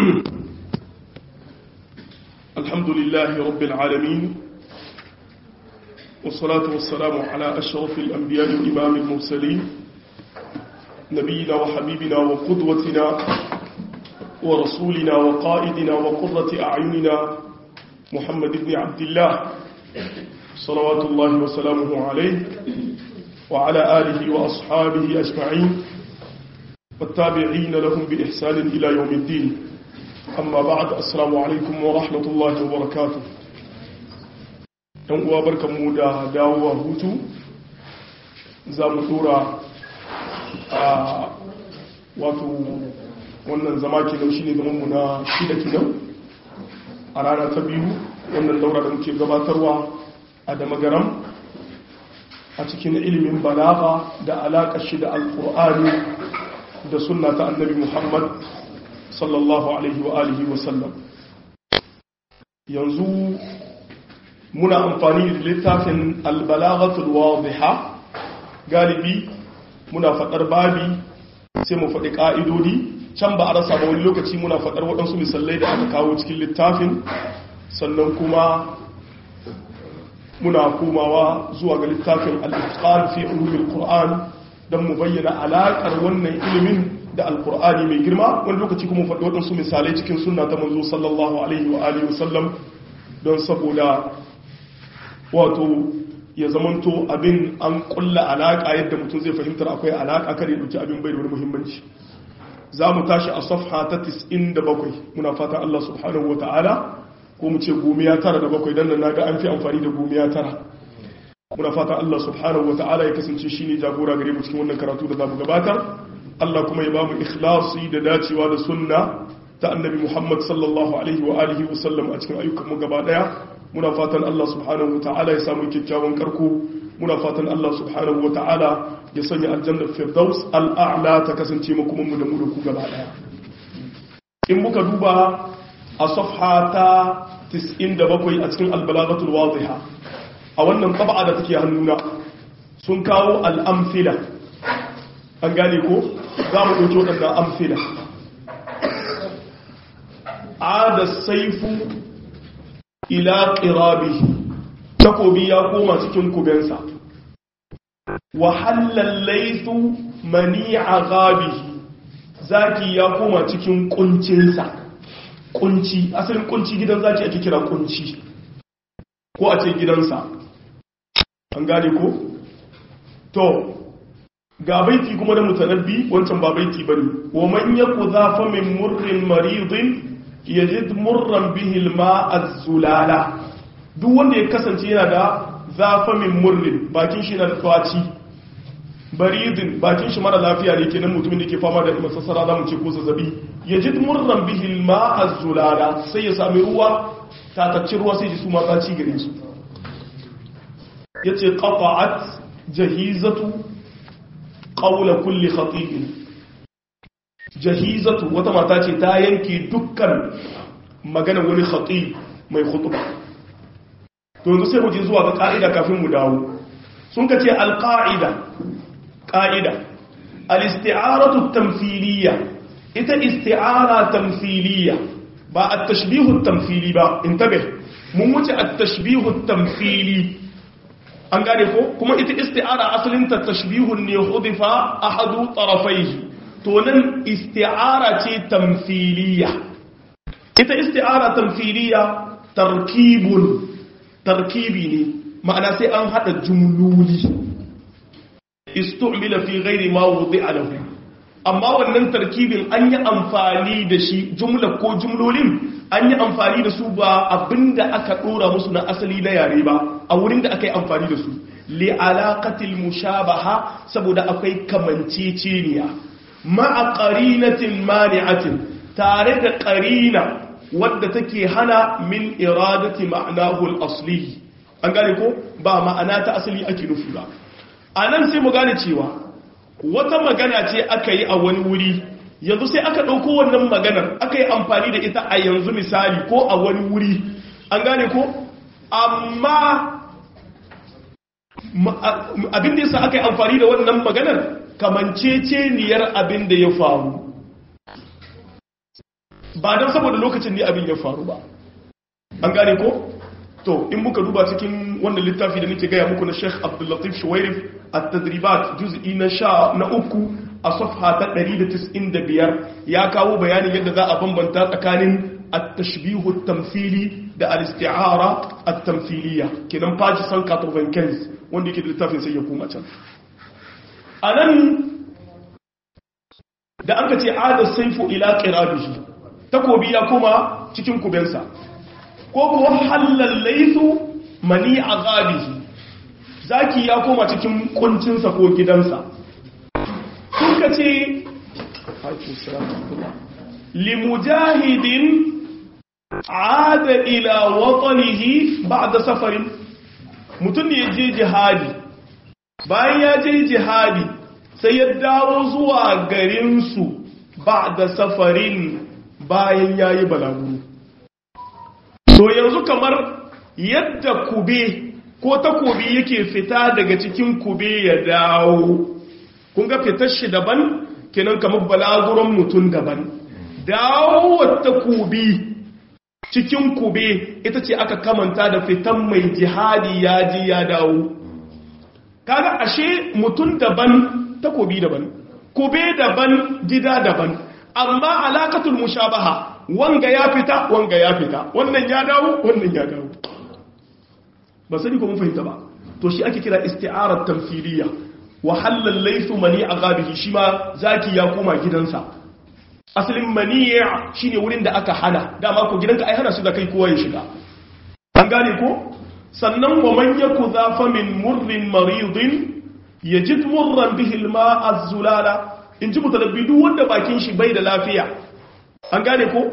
الحمد لله رب العالمين والصلاة والسلام على أشرف الأنبياء وإمام المرسلين نبينا وحبيبنا وقدوتنا ورسولنا وقائدنا وقرة أعيننا محمد بن عبد الله صلوات الله وسلامه عليه وعلى آله وأصحابه أجمعين والتابعين لهم بإحسان إلى يوم الدين أما بعد السلام عليكم ورحمة الله وبركاته uwa barkanmu da dawowa hutu za mu tura a wato wannan zama kinan shi ne zamanmu na shida kinan a rana ta biyu wannan daura da muke gabatarwa a damagaram a cikin ilimin balaga da alaƙa shi da alƙur'ani da sunna ta annabi muhammad sallallahu alaihi wa alihi wasallam yanzu muna amfani da littafin albalagatul wadiha galibi muna faɗar babi sai mu faɗi ƙa'idodi can ba a rasa ba wani lokaci muna faɗar waɗansu misalai da aka kawo cikin littafin sannan kuma muna komawa zuwa ga littafin al-itqan fi ulumil qur'an don mu bayyana alaƙar wannan ilimin da alkur'ani mai girma wani lokaci kuma faɗi waɗansu misalai cikin sunna ta manzo sallallahu alaihi wa alihi wasallam don saboda wato ya zamanto abin an kulla alaƙa yadda mutum zai fahimtar akwai alaƙa kare ɗauki abin bai da wani muhimmanci za mu tashi a safha ta 97 muna fatan Allah subhanahu wa ta'ala ko mu ce gomiya tara da bakwai don nan na ga an fi amfani da gomiya tara muna fatan Allah subhanahu wa ta'ala ya kasance shine jagora gare mu cikin wannan karatu da za mu gabatar Allah kuma ya ba mu ikhlasi da dacewa da sunna ta annabi Muhammad sallallahu alaihi wa alihi wa sallam a cikin ayyukan mu gaba daya muna fatan Allah subhanahu wa ta'ala ya samu kyakkyawan karko muna fatan Allah subhanahu wa ta'ala ya sanya aljanna firdaus al'a'la ta kasance mu kuma mu da mu da ku gaba daya in muka duba a safha ta 97 a cikin albalagatul wadiha a wannan tab'a da take hannuna sun kawo al'amfila an gane ko za mu ɗauki waɗanda amfila a da saifu ila ƙirabi takobi ya koma cikin kubensa wahallar laifu mani a gabi zaki ya koma cikin ƙuncinsa ƙunci asalin ƙunci gidan zaki ake kira ƙunci ko a ce gidansa an gane ko? to ga baiti kuma da mutanabbi wancan ba baiti bane wa man yaku zafa min murrin maridin yajid murran bihi alma az-zulala duk wanda ya kasance yana da zafa min murrin bakin shi na da tsaci baridin bakin shi mara lafiya ne kenan mutumin da ke fama da masassara zamu ce ko zazzabi yajid murran bihi alma az-zulala sai ya sami ruwa tatacci ruwa sai ji su ma tsaci gare su yace qata'at jahizatu ƙaula kulli khatibin jahizatu wata mata ce ta yanke dukkan magana wani khatib mai khutuba to yanzu sai mu je zuwa ga ka'ida kafin mu dawo sun ka ce alqa'ida qa'ida al-isti'aratu tamthiliyya ita isti'ara tamthiliyya ba at-tashbihu tamthili ba intabih mun wuce at-tashbihu tamthili an gane ko kuma ita isti'ara asalinta tashbihun ne hudifa ahadu tarafaihi to nan isti'ara ce tamthiliya ita isti'ara tamthiliya tarkibun tarkibi ne ma'ana sai an hada jumloli istu'mila fi ghairi ma wudi'a lahu amma wannan tarkibin an yi amfani da shi jumla ko jumlolin an yi amfani da su ba abinda aka dora musu na asali na yare ba a wurin da aka yi amfani da su li alaqatil mushabaha saboda akwai kamanceceniya ma'a qarinatin mani'atin tare da qarina wadda take hana min iradati ma'nahu al-asli an gane ko ba ma'ana ta asali ake nufi ba anan sai mu gane cewa wata magana ce aka yi a wani wuri yanzu sai aka ɗauko wannan maganar aka yi amfani da ita a yanzu misali ko a wani wuri an gane ko amma abin da yasa aka yi amfani da wannan maganar kamanceceniyar abin da ya faru ba don saboda lokacin ne abin ya faru ba an gane ko to in muka duba cikin wannan littafi da nake gaya muku na Sheikh Abdul Latif Shuwairif at-tadribat juz'i na sha na uku a safha ta 195 ya kawo bayanin yadda za a bambanta tsakanin at-tashbihu at-tamthili da al-isti'ara at-tamthiliya kenan page 195 wanda yake da littafin sai ya koma can anan da an ka ce ada saifu ila qirabihi takobi ya koma cikin kubensa ko kuwa halal laisu mani azabihi zaki ya koma cikin kuncinsa ko gidansa sun ka ce limujahidin ada ila watanihi ba'da safarin mutum ne ya je jihadi bayan ya je jihadi sai ya dawo zuwa garinsu ba'da safarin bayan ya yi balaguro to yanzu kamar yadda kube ko takobi yake fita daga cikin kube ya dawo kun ga fitar shi daban kenan kamar balaguron mutum daban dawowar takobi cikin kube ita ce aka kamanta da fitan mai jihadi ya ji ya dawo kaga ashe mutum daban takobi daban kube daban gida daban amma alakatul mushabaha wanga ya fita wanga ya fita wannan ya dawo wannan ya dawo ba sani ko mun fahimta ba to shi ake kira isti'arar tamthiliya wa halal laythu mani agabihi shi ma zaki ya koma gidansa asalin mani' shine wurin da aka hana dama ko gidanka ai hana su da kai kowa ya shiga an gane ko sannan wa man yaku zafa min murrin maridin yajid murran bihi alma az-zulala in ji mutalabbi duk wanda bakin shi bai da lafiya an gane ko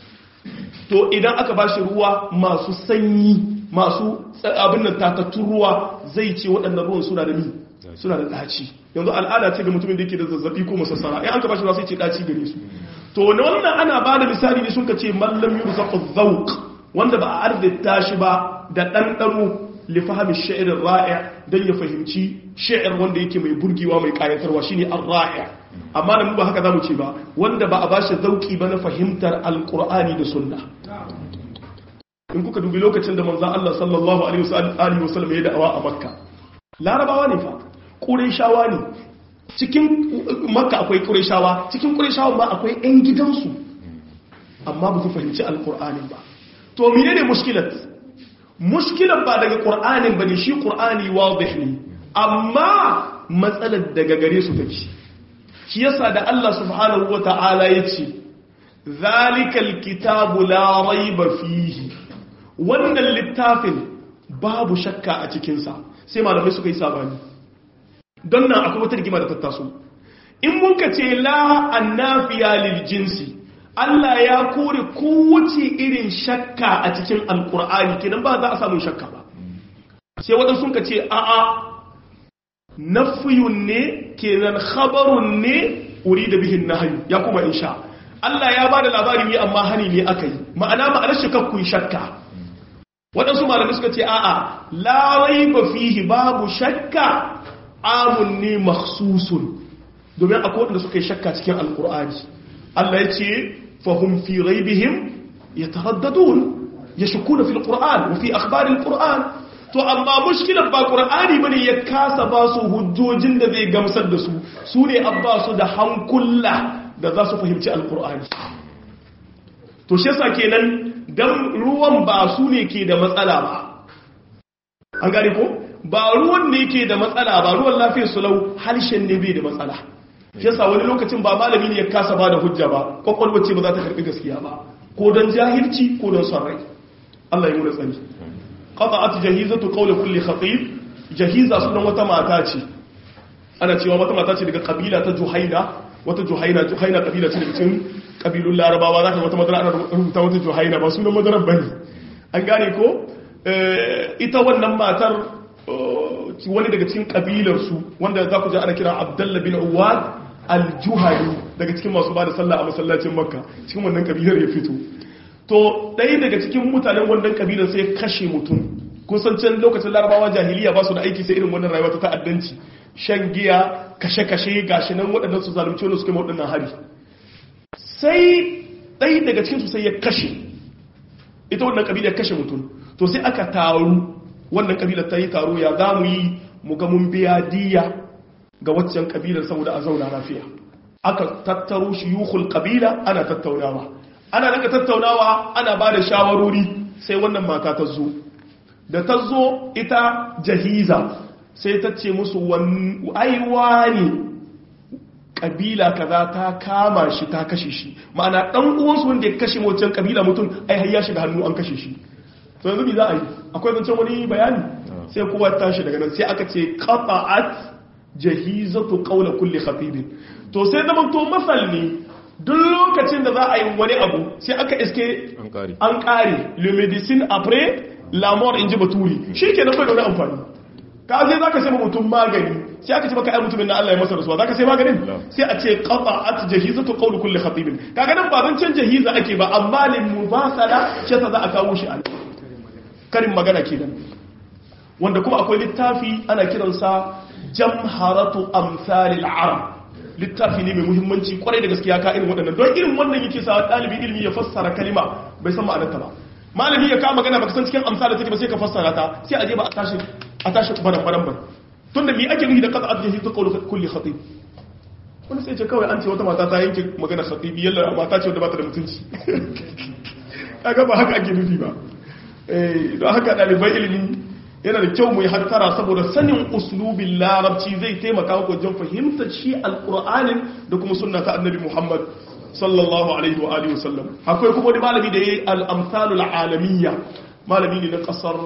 to idan aka ba shi ruwa masu sanyi masu abin nan tatattun ruwa zai ce waɗannan ruwan suna da mi suna da ɗaci yanzu al'ada ce ga mutumin da yake da zazzabi ko masassara in an ka ba shi ruwa sai ce ɗaci gare su to na wannan ana ba da misali ne sun ka ce mallam yuru zaɓa zauk wanda ba a arzita shi ba da ɗanɗano lifahami sha'irin ra'i don ya fahimci sha'ir wanda yake mai burgewa mai ƙayatarwa shine ar-ra'i amma da mu ba haka zamu ce ba wanda ba a bashi zauki ba na fahimtar alkur'ani da sunna in kuka dubi lokacin da manzon Allah sallallahu alaihi wasallam ya da'awa a makka larabawa ne fa qurayshawa ne cikin makka akwai qurayshawa cikin qurayshawa ma akwai ɗan gidansu amma ba su fahimci alkur'ani ba to menene mushkilat mushkilat ba daga qur'anin bane shi qur'ani wadih ne amma matsalar daga gare su take shi yasa da Allah subhanahu wa ta'ala ya ce zalikal kitabu la raiba fihi wannan littafin babu shakka a cikinsa sai malamai suka yi sabani don nan akwai wata rigima da tattaso in muka ce la annafiya lil jinsi Allah ya kore kowace irin shakka a cikin alkur'ani kenan ba za a samu shakka ba sai waɗansu sun ka ce a'a nafiyun ne kenan khabarun ne uri da bihin nahayu ya kuma insha Allah ya bada labari ne amma hani ne aka yi ma'ana ma'anar shi kakkun shakka waɗansu malamai suka ce a'a la raiba fihi babu shakka amun ne makhsusun domin akwai wanda suka yi shakka cikin alkur'ani Allah ya ce fahum fi raibihim yataraddadun yashkuna fil qur'an wa fi akhbar al qur'an to amma mushkilar ba qur'ani bane ya kasa ba su hujjojin da zai gamsar da su su ne an ba su da hankula da za su fahimci alqur'ani to shi yasa kenan dan ruwan ba su ne ke da matsala ba an gane ko ba ruwan ne ke da matsala ba ruwan lafiyar su lau harshen ne bai da matsala shi yasa wani lokacin ba malami ne ya kasa ba da hujja ba kwakwalwar ce ba za ta karbi gaskiya ba ko don jahilci ko don son rai Allah ya muna tsani qata'at jahizatu qawli kulli khatib jahiza sunan wata mata ce ana cewa wata mata ce daga kabila ta juhaina wata juhaina juhaina kabila ce daga cikin kabilun larabawa zaka wata madara ana rubuta wata juhaina ba sunan madaran bane an gane ko ita wannan matar wani daga cikin kabilar su wanda za ku ji ana kira Abdullah bin Uwad al-Juhani daga cikin masu bada sallah a masallacin Makka cikin wannan kabilar ya fito to ɗaya daga cikin mutanen wannan kabilar sai kashe mutum kun san can lokacin larabawa jahiliya ba su da aiki sai irin wannan rayuwa ta ta'addanci shan giya kashe-kashe gashi nan waɗannan su zalunci wani suke waɗannan hari sai ɗaya daga cikin su sai ya kashe ita wannan kabila kashe mutum to sai aka taru wannan kabilar ta yi taro ya za mu yi mu ga mun biya diya ga waccan kabilar saboda a zauna lafiya aka tattaro shiyukhul kabila ana tattaunawa ana daga tattaunawa ana ba da shawarori sai wannan mata ta zo da ta zo ita jahiza sai ta ce musu aiwa ne kabila kaza ta kama shi ta kashe shi ma'ana dan uwansu wanda ya kashe wancan kabila mutum ai har ya shiga hannu an kashe shi to yanzu za a yi akwai zancen wani bayani sai kowa tashi daga nan sai aka ce qata'at jahizatu qawla kulli khatibin to sai zama to masal ne duk lokacin da za a yi wani abu sai aka iske an kare le medicine après la mort in ji baturi shi ke nan bai da wani amfani ka sai za ka sai mutum magani sai aka ce maka ai mutumin na Allah ya masa rasuwa za ka sai maganin sai a ce qata'at jahizatu qawli kulli khatibin kaga nan ba zancen jahiza ake ba amma lin mubasala ce ta za a kawo shi a karin magana kenan wanda kuma akwai littafi ana kiransa jamharatu amsalil arab littafi ne mai muhimmanci kwarai da gaskiya ka irin waɗannan don irin wannan yake sa ɗalibin ilimi ya fassara kalima bai san ma'anarta ba malami ya kama magana baka san cikin amsa da take ba sai ka fassara ta sai a je ba a tashi a tashi baran baran ban tunda me ake nufi da qata ajhi ta qawlu kulli khatib wani sai ce kawai an ce wata mata ta yanke magana khatibi yalla mata ce wanda ba ta da mutunci kaga ba haka ake nufi ba eh don haka ɗaliban ilimi yana da kyau mu yi hattara saboda sanin uslubin larabci zai taimaka ku wajen fahimtar shi alƙur'anin da kuma sunna ta annabi muhammad sallallahu alaihi wa alihi wasallam akwai kuma wani malami da ya yi al'amsalul alamiyya malami ne na ƙasar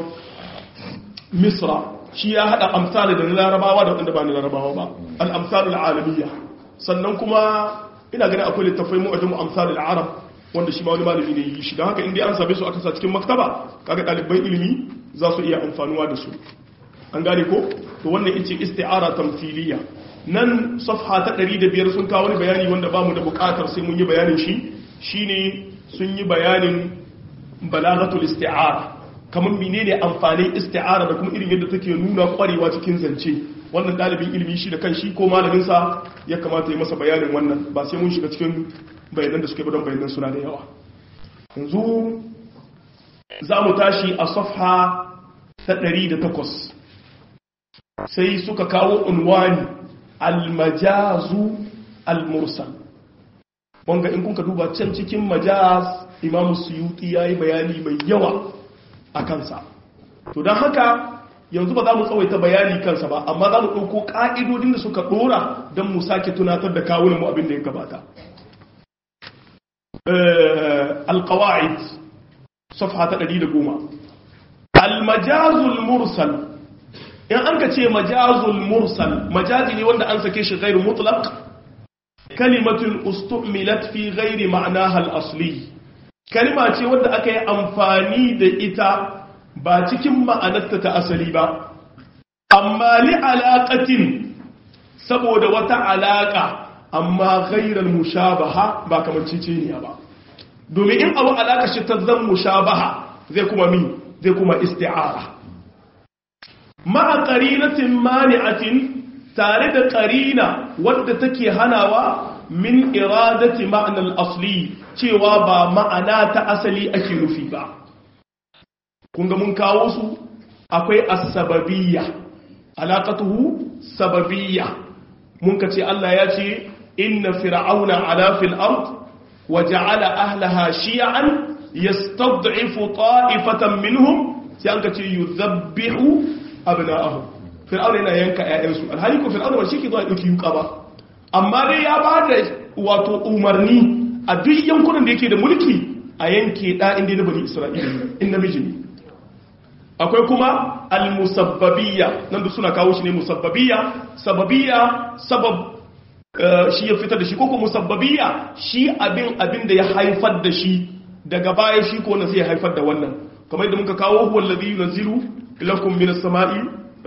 misra shi ya haɗa amsali da na larabawa da wanda ba na larabawa ba al'amsalul alamiyya sannan kuma ina ganin akwai littafai mu'ajin amsalul arab wanda shi ma wani malami ne yi shi don haka inda an same su aka sa cikin maktaba kaga ɗaliban ilimi za su iya amfanuwa da su an gane ko to wannan ita isti'ara tamthiliya nan safha ta 105 sun kawo wani bayani wanda bamu da bukatar sai mun yi bayanin shi shine sun yi bayanin balaghatul isti'ara kamar menene amfanin isti'ara da kuma irin yadda take nuna kwarewa cikin zance wannan dalibin ilimi shi da kanshi ko malamin sa ya kamata ya masa bayanin wannan ba sai mun shiga cikin bayanan da suke don bayanan suna da yawa yanzu za mu tashi a safha ta 108 sai suka kawo unwani almajazu almursal wanga in kuka duba can cikin majaz imamu suyuti ya yi bayani mai yawa a kansa to don haka yanzu ba za mu tsawaita bayani kansa ba amma za mu ɗauko ƙa'idodin da suka ɗora don mu sake tunatar da kawunanmu abin da ya gabata alƙawa'id صفحة تقريد قوما المجاز المرسل إن أنك تي مجاز المرسل مجازي لي وانا أنسى كيش غير مطلق كلمة استعملت في غير معناها الأصلي كلمة تي وانا أكي أنفاني دي إتا باتكم ما أنت تأسلي با أما لعلاقة سبود وتعلاقة أما غير المشابهة با كمان تيتيني با domin in abu alaƙa shi ta zan mushabaha zai kuma mi zai kuma isti'ara ma'a qarinatin mani'atin tare da qarina wadda take hanawa min iradati ma'anar asli cewa ba ma'ana ta asali ake nufi ba kun ga mun kawo su akwai as-sababiyya alaqatuhu sababiyya mun ka ce Allah ya ce inna fir'auna ala fil ard وجعل أهلها شيعا يستضعف طائفة منهم سيانك يذبح أبناءهم فرعون هنا ينكا يأنسو الهالي كو فرعون وشيكي ضوء يكي يقابا أما دي يا بعد واتو أمرني أدي ينكونا ديكي دا ملكي أينكي دا إندي نبني إسرائيل إن مجني akwai kuma al-musabbabiyya nan da suna kawo shi ne musabbabiyya sababiyya sabab shi ya fitar da shi koko musabbabiya shi abin abin da ya haifar da shi daga baya shi ko na sai haifar da wannan kamar yadda muka kawo huwa alladhi yunzilu lakum minas sama'i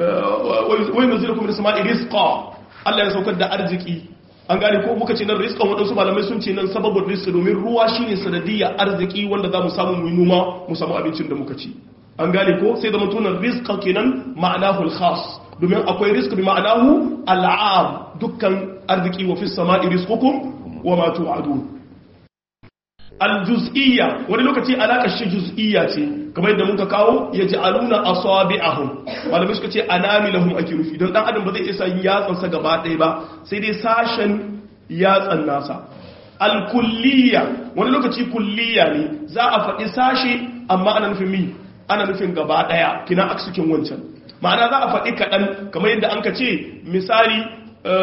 wa yunzilukum minas sama'i rizqa Allah ya saukar da arziki an gane ko muka ce nan rizqan wadansu malamai sun ce nan sababin rizqi domin ruwa shine sanadiyya arziki wanda za mu samu mu noma mu samu abincin da muka ci an gane ko sai da mutunan rizqa kenan ma'anahu al-khas domin akwai rizq bi ma'anahu al'am dukkan arziki wa fis sama'i rizqukum wa ma tu'adun aljuz'iyya wani lokaci alaƙar shi juz'iyya ce kamar yadda muka kawo ya ji aluna asabi'ahum malamai suka ce anamilahum ake nufi don dan adam ba zai isa yatsansa gaba ɗaya ba sai dai sashen yatsan nasa alkulliya wani lokaci kulliya ne za a faɗi sashe amma ana nufin mi ana nufin gaba ɗaya kina aksukin wancan ma'ana za a faɗi kaɗan kamar yadda an ka ce misali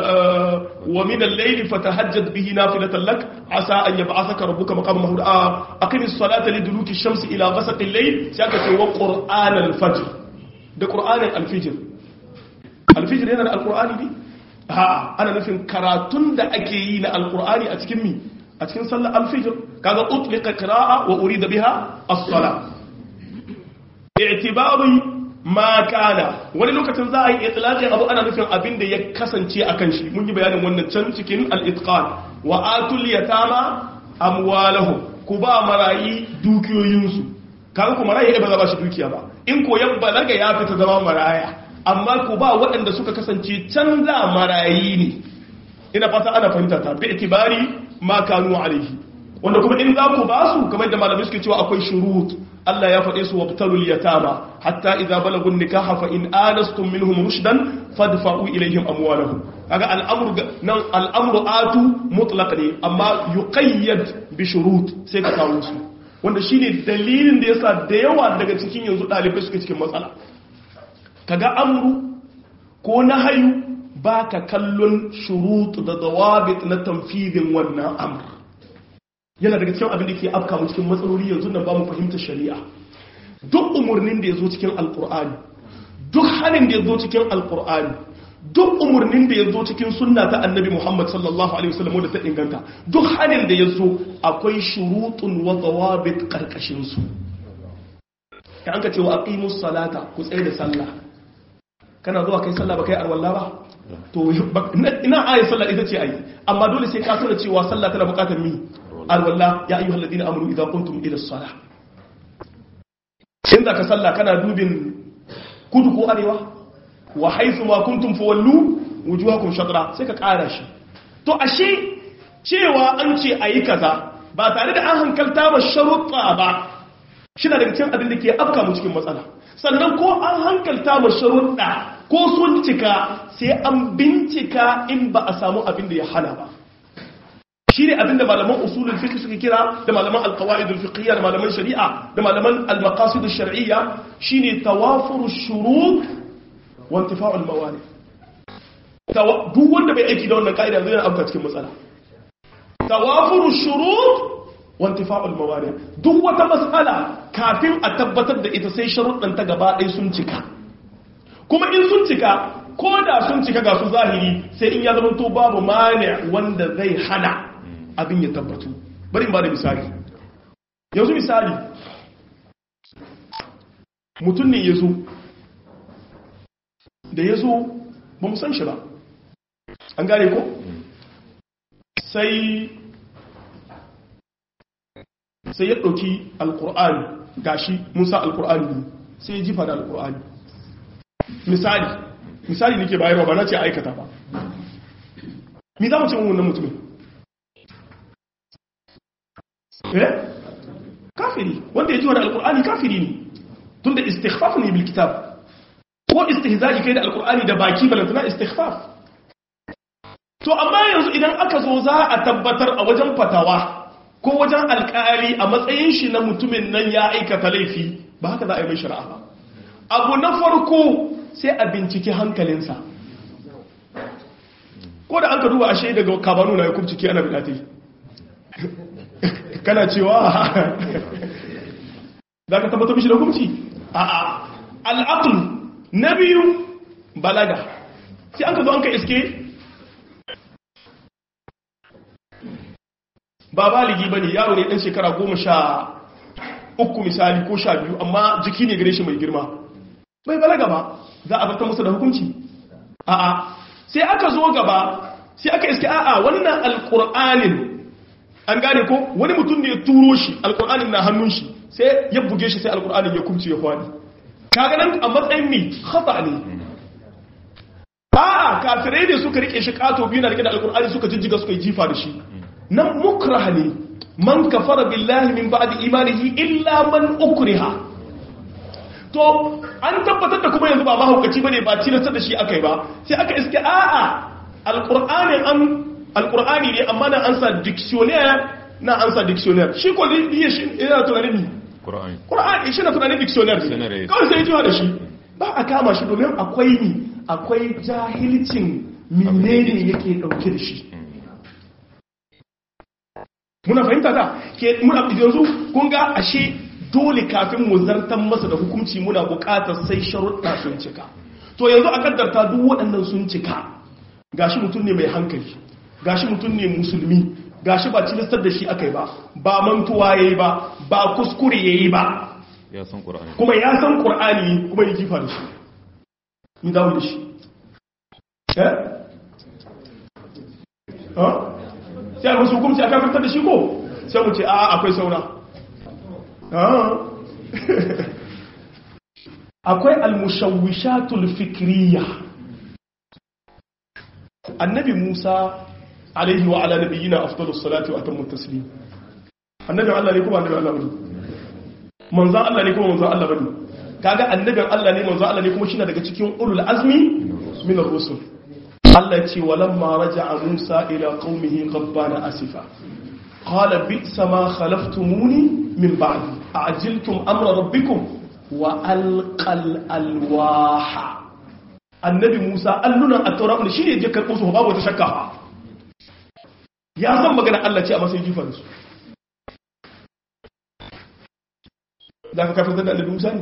wa min al-layli fatahajjad bihi nafilatan lak asa an yab'athaka rabbuka maqaman mahmud aqim as-salata liduluki ash-shamsi ila ghasaqi al-layl sai ka ce wa qur'an al-fajr da qur'anin al-fajr al-fajr yana da al-qur'ani ne ha ana nufin karatun da ake yi na al-qur'ani a cikin mi a cikin sallar al-fajr kaga utliqa qira'a wa urida biha as-salat i'tibari ma kana wani lokacin za a yi itlaqin abu ana nufin abin da ya kasance akan shi mun yi bayanin wannan can cikin al-itqan wa atul yatama amwalahum ku ba marayi dukiyoyinsu kan ku marayi ba za ba shi dukiya ba in ko yan balaga ya fita zama maraya amma ku ba waɗanda suka kasance canza marayi ne ina fata ana fahimta ta bi itibari ma kanu alaihi wanda kuma in za ku ba su kamar da malamai suke cewa akwai shurut Allah ya faɗe su wabtalul yatama hatta idza balagun nikaha fa in anastum minhum rushdan fadfa'u ilayhim amwalahum kaga al'amru nan al'amru atu mutlaq ne amma yuqayyad bi shurut sai ka kawo su wanda shine dalilin da yasa da yawa daga cikin yanzu dalibai suke cikin matsala kaga amru ko nahayu baka kallon shurut da dawabit na tanfidin wannan amr yana daga cikin abin da ke afka mu cikin matsaloli yanzu nan ba mu fahimtar shari'a duk umarnin da ya zo cikin alkur'ani duk hannun da ya zo cikin alkur'ani duk umarnin da ya zo cikin sunna ta annabi muhammad sallallahu alaihi wasallam da ta inganta duk hannun da ya zo akwai shurutun wa dawabit karkashin su ka an ka ce wa aqimus salata ku tsaye da sallah kana zuwa kai sallah ba kai arwalla ba to ina ayi sallah ita ce ayi amma dole sai ka tuna cewa sallah tana bukatar mi alwalla ya ayyuhal ladina amanu idza qumtum ila as-salah in zaka sallah kana dubin kudu ko arewa wa haythu ma kuntum fawallu wujuhakum shatra sai ka kara shi to ashe cewa an ce ayi kaza ba tare da an hankalta ba sharuɗa ba shi na daga cikin abin da ke afka mu cikin matsala sannan ko an hankalta ma sharuɗa ko sun cika sai an bincika in ba a samu abin da ya hana ba shi ne abinda malaman usulul fiqh suka kira da malaman alqawaidul fiqhiyya da malaman shari'a da malaman almaqasidush shar'iyya shine tawafuru shurut wa intifa'ul mawani duk wanda bai aiki da wannan kaida zai afka cikin matsala tawafuru shurut wa intifa'ul mawani duk wata mas'ala kafin a tabbatar da ita sai sharuɗan ta gaba ɗaya sun cika kuma in sun cika ko da sun cika ga su zahiri sai in ya zama to babu mani wanda zai hana abin ya tabbatu bari in ba da misali yanzu misali mutum ne ya zo da ya zo ba mu san shi ba an gane ko sai sai ya ɗauki alkur'ani gashi musa alkur'ani ne sai ya jifa da alkur'ani misali misali nake bayarwa ba na ce aikata ba mi za mu ce wannan mutumin eh kafiri wanda ya ji wani alkur'ani kafiri ne tun da istighfaf ne bil kitab ko istihza'i kai da alkur'ani da baki balantana istighfaf to amma yanzu idan aka zo za a tabbatar a wajen fatawa ko wajen alkali a matsayin shi na mutumin nan ya aikata laifi ba haka za a yi mai shari'a ba abu na farko sai a binciki hankalinsa ko da an ka duba ashe daga kabanu na ya kubciki ana bidatai kana cewa za ka tabbatar mishi da hukunci a al'aql na biyu balaga sai an ka zo an ka iske ba baligi ba ne yaro ne ɗan shekara goma sha uku misali ko sha biyu amma jiki ne gare shi mai girma bai balaga ba za a zartar musu da hukunci a'a sai aka zo gaba sai aka iske a'a wannan alƙur'anin an gane ko wani mutum ne ya turo shi alƙur'anin na hannun shi sai ya buge shi sai alƙur'anin ya kumce ya kwani kaga nan a matsayin mi khata ne a'a kafirai ne suka rike shi kato biyu na rike da alƙur'ani suka jijjiga suka yi jifa da shi nan mukrah ne man kafara billahi min ba'di imanihi illa man ukriha to an tabbatar da kuma yanzu ba mahaukaci bane ba tilastar da shi akai ba sai aka iske a'a alqur'ani an alqur'ani ne amma na ansa dictionnaire na ansa dictionnaire shi ko ne shi ina tunanin ni Qur'ani qur'ani shi na tunanin dictionnaire Dictionary. kawai sai jiwa da shi ba a kama shi domin akwai ni akwai jahilcin menene yake dauke da shi muna fahimta ta ke muna yanzu kun ga ashe dole kafin mu zartan masa da hukunci muna bukatar sai sharuɗa sun cika to yanzu a kaddarta duk waɗannan sun cika gashi mutum ne mai hankali gashi mutum ne musulmi gashi ba cilistar da shi akai ba ba mantuwa yayi ba ba kuskure yayi ba ya san Qur'ani kuma ya san qur'ani kuma ya kifa da shi ni dawo da shi eh ha sai musu hukunci aka fitar da shi ko sai mu ce a akwai saura akwai almushawwishatul fikriya annabi Musa alaihi wa ala nabiyina afdalus salati wa atammu taslim annabi Allah ne kuma annabi Allah bane manzon Allah ne kuma manzon Allah bane kaga annabin Allah ne manzon Allah ne kuma shine daga cikin ulul azmi min ar-rusul Allah ce walamma raja'a Musa ila qaumihi qabbana asifa qala bi'sa ma khalaftumuni min ba'di a'jiltum amra rabbikum wa alqal alwaha annabi Musa allunan at-taura ne shine je karbo su babu wata shakka ya san magana Allah ce a matsayin jifa da su da ka kafin da annabi Musa ne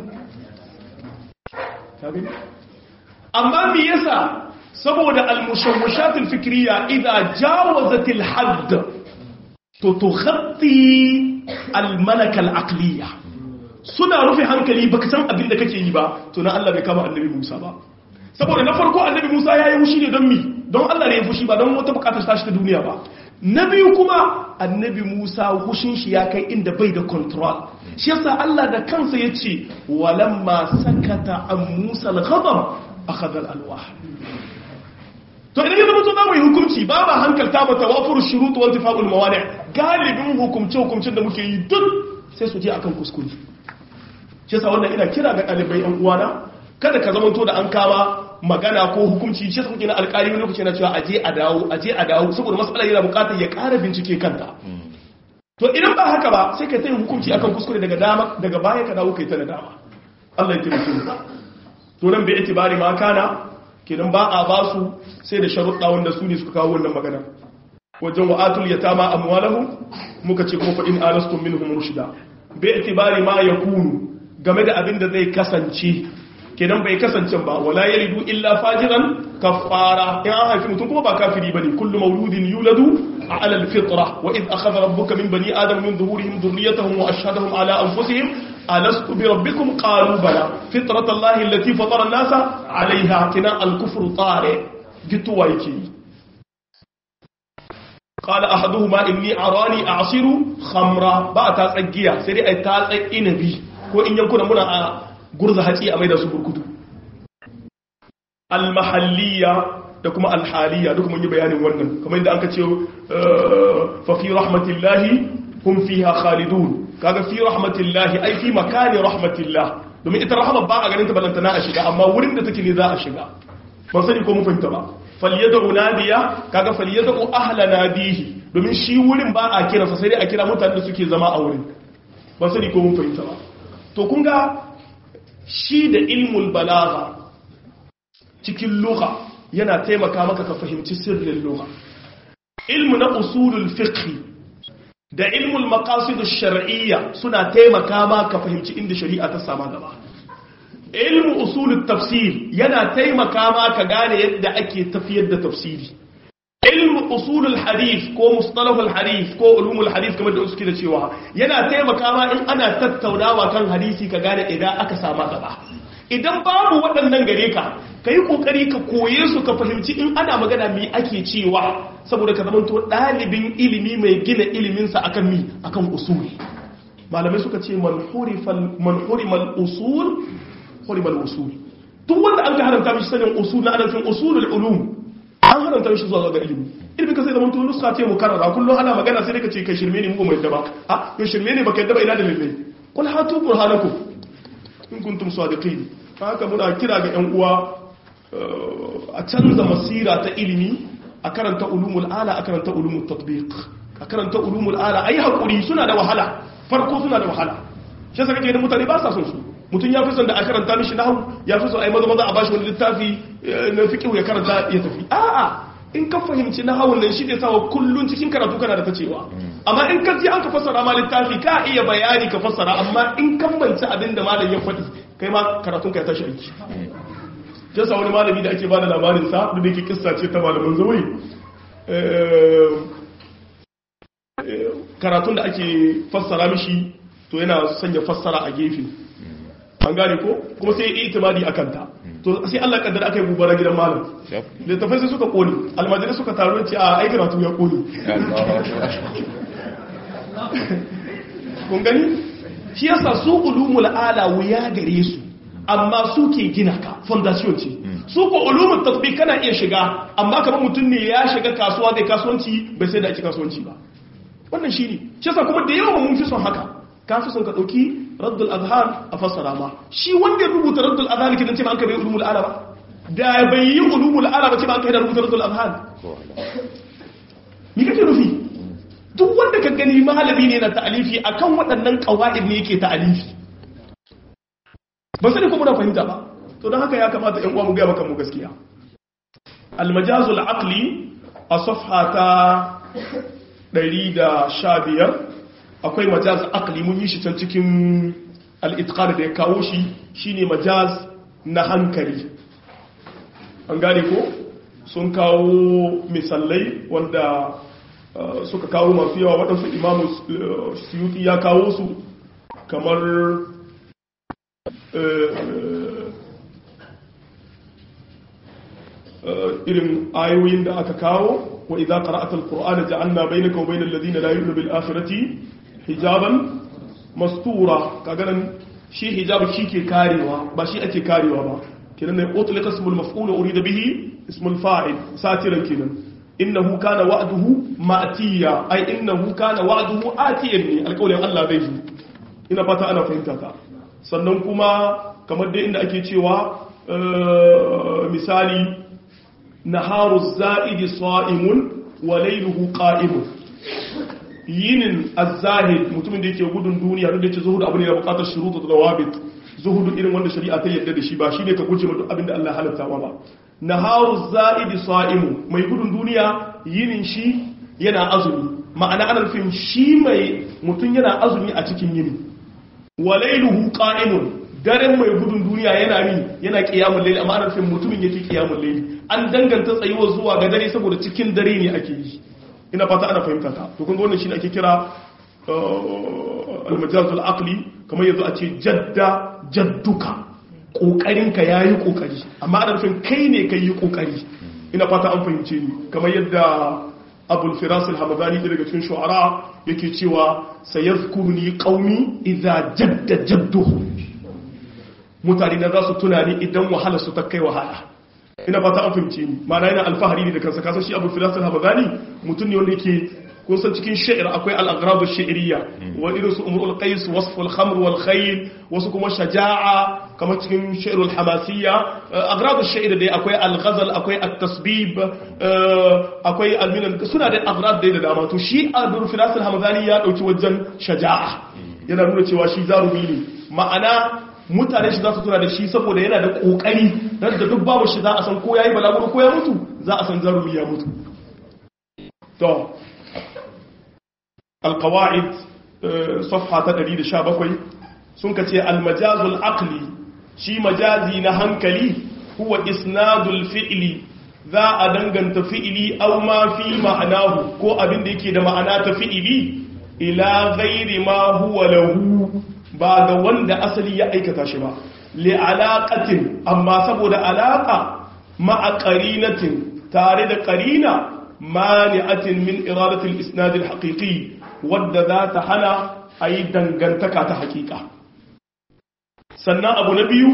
ka gani amma me yasa saboda al-mushawwishatul fikriya idza jawazat al-hadd to tukhatti al-malaka al-aqliya suna rufe hankali baka san abin da kake yi ba to na Allah bai kama annabi Musa ba saboda na farko annabi Musa yayi fushi ne don mi don Allah ne ya fushi ba don wata bukatar tashi ta duniya ba na biyu kuma annabi Musa hushin shi ya kai inda bai da control shi yasa Allah da kansa yace walamma sakata an Musa al-ghadab akhadha al-alwah to idan ya zama to zamu yi hukunci ba ba hankalta ba tawafur shurut wal tifaqul mawani galibin hukumce hukumcin da muke yi duk sai su je akan kuskure shi yasa wannan ina kira ga ɗalibai yan uwana kada ka zama to da an kama magana ko hukunci shi yasa kuke na alƙali wani lokaci na cewa aje a dawo aje a dawo saboda mas'ala yana buƙatar ya ƙara bincike kanta to idan ba haka ba sai ka ta yin hukunci akan kuskure daga dama daga baya ka dawo kai ta da dama Allah ya taimake mu to nan bai itibari ma kana kenan ba a ba su sai da sharuɗa wanda su ne suka kawo wannan magana wajen wa'atul yatama amwalahum muka ce kuma fa in anastum minhum rushda bi itibari ma yakunu game da abin da zai kasance kenan bai kasance ba wala yalidu illa fajiran kafara in an haifi mutum kuma ba kafiri bane kullu mauludin yuladu ala alfitra wa id akhadha rabbuka min bani adam min dhuhurihim dhurriyyatahum wa ashhadahum ala anfusihim alastu bi rabbikum qalu bala fitrata allahi allati fatara an-nasa alaiha kina al-kufru tare gituwa yake qala ahaduhuma inni arani a'siru khamra ba ta tsagiya sai dai ai ta tsaki nabi ko in yankuna muna a gurza hatsi a mai da su burkutu al-mahalliyya da kuma al-haliyya duk mun yi bayanin wannan kamar yadda aka ce fa fi rahmatillahi hum fiha khalidun kaga fi rahmatillahi ai fi makani rahmatillah domin ita rahama ba a ganin ta balantana a shiga amma wurin da take ne za a shiga ban sani ko mun fahimta ba falyad'u nadiya kaga falyad'u ahla nadihi domin shi wurin ba a kira sai dai a kira mutanen da suke zama a wurin ban sani ko mun fahimta ba to kun ga shi da ilmul balagha cikin lugha yana taimaka maka ka fahimci sirrin lugha ilmu na usulul fiqh da ilmul maqasid ash-shar'iyya suna taimaka maka ka fahimci inda shari'a ta sama gaba ilmu usulut tafsir yana taimaka maka gane yadda ake tafiyar da tafsiri ilmu usulul hadith ko mustalahul hadith ko ulumul hadith kamar da suke da cewa yana taimaka ma in ana tattaunawa kan hadisi ka gane idan aka sama gaba idan babu waɗannan gare ka ka yi ƙoƙari ka koye su ka fahimci in ana magana me ake cewa saboda ka zama to ɗalibin ilimi mai gina iliminsa akan mi akan usuli malamai suka ce man hurimal usul hurimal usul duk wanda an ka haramta mishi sanin usul na adafin usulul ulum an haramta mishi zuwa ga ilimi ilmin ka sai zama to nuska ce mukarrara kullum ana magana sai ka ce kai shirme ne mu mai yadda ba a yo shirme ne baka yadda ba ina da lalle kul hatu burhanakum in kuntum sadiqin haka muna kira ga yan uwa a canza masira ta ilimi a karanta ulumul ala a karanta ulumul tatbiq a karanta ulumul ala ayi hakuri suna da wahala farko suna da wahala shi yasa kake da mutane ba sa son su mutum ya fi son da a karanta mishi nahwu ya fi son ai maza maza a bashi wani littafi na fiqh ya karanta ya tafi a'a in ka fahimci nahawun nan shi ne sawa kullun cikin karatu kana da ta cewa amma in ka ji an ka fassara ma littafi ka iya bayani ka fassara amma in kan manci abin da malam ya faɗi kai ma karatun ka ya tashi aiki jasa wani malami da ake ba da labarin sa da yake kissa ce ta malaman zawai karatun da ake fassara mishi to yana sanya fassara a gefe an gane ko kuma sai yi itimadi a kanta to sai Allah kaddara aka yi gubara gidan malam littafai sai suka kone almajirai suka taru ce a ai karatu ya kone kun gani shi yasa su ulumul ala wuya gare su amma su ke gina ka fondation ce su ko ulumul tatbiq kana iya shiga amma kamar mutum ne ya shiga kasuwa da kasuwanci bai sai da ake kasuwanci ba wannan shine shi yasa kuma da yawa mun fi son haka ka fi son ka dauki raddul azhar a fassara ma shi wanda ya rubuta raddul azhar kidan ce ba an ka bai ulumul ala ba da bai yi ulumul ala ba ce ba an ka da rubuta raddul azhar ni kake nufi duk wanda ka gani malami ne na ta'alifi akan waɗannan qawaid ne yake ta'alifi ba sai kuma na fahimta ba to don haka ya kamata ƴan uwa mu ga maka mu gaskiya al-majazul aqli a safha ta 115 akwai majaz aqli mun yi shi can cikin al-itqan da ya kawo shi shine majaz na hankali an gane ko sun kawo misalai wanda suka kawo masu yawa waɗansu imamu suyuti ya kawo su kamar irin ayoyin da aka kawo wa idza qara'ata al-qur'ana ja'alna bainaka wa bainal ladina la yu'minu bil akhirati hijaban mastura kaga nan shi hijab shi ke karewa ba shi ake karewa ba kenan ne utlika ismul maf'ul urida bihi ismul fa'il satiran kenan innahu kana wa'duhu ma'tiya ai innahu kana wa'duhu atiyan ne alƙawarin Allah zai zo ina fata ana fahimta ta sannan kuma kamar dai inda ake cewa misali naharu za'idi sa'imun wa layluhu qa'imun yinin az-zahid mutumin da yake gudun duniya duk da yake zuhudu abu ne da bukatar shurutu da dawabit zuhudu irin wanda shari'a ta yadda da shi ba shine ka guje ma duk abin da Allah halatta ba naharu za'idi sa'imun mai gudun duniya yinin shi yana azumi ma'ana ana nufin shi mai mutum yana azumi a cikin yini wa layluhu qa'imun daren mai gudun duniya yana mi yana qiyamul layl amma ana nufin mutumin yake qiyamul layl an danganta tsayuwa zuwa ga dare saboda cikin dare ne ake yi ina fata ana fahimta ta to kun ga wannan shine ake kira al-majaz al-aqli kamar yanzu a ce jadda jadduka kokarin ka yayi kokari amma ana nufin kai ne kai yi kokari ina fata an fahimce ni kamar yadda abul firas al-hamadani daga cikin shu'ara yake cewa sayazkuruni qaumi idza jadda jadduhu mutane na za su tunani idan wahala su ta kai wahala ina fata an fahimce ni ma'ana yana alfahari ne da kansa kasan shi abul firas al-hamadani mutum ne wanda yake kun san cikin sha'ir akwai al-aghrab ash-shi'riyya wa irin su umrul qais wasf al-khamr wal khayl wasu kuma shaja'a kamar cikin sha'ir al-hamasiyya aghrab ash-shi'r dai akwai al-ghazal akwai at-tasbib akwai al-minan suna da aghrab dai da dama to shi abul firas al-hamadani ya dauki wajen shaja'a yana nuna cewa shi zarumi ne ma'ana mutane shi za su tuna da shi saboda yana da kokari dan da duk babu shi za a san ko yayi balaguro ko ya mutu za a san zarumi ya mutu to القواعد صفحة تدريد شابكوي سنكتي المجاز العقلي شي مجازي نهنكلي هو إسناد الفعل ذا أدنغن تفعلي أو ما في معناه كو أبن ديكي دا معنى تفعلي إلى غير ما هو له بعد وند أصلي يأيك تاشبا لعلاقة أما سبو دا علاقة مع قرينة تارد قرينة مانعة من إرادة الإسناد الحقيقي wadda za ta hana a yi dangantaka ta hakika sannan abu na biyu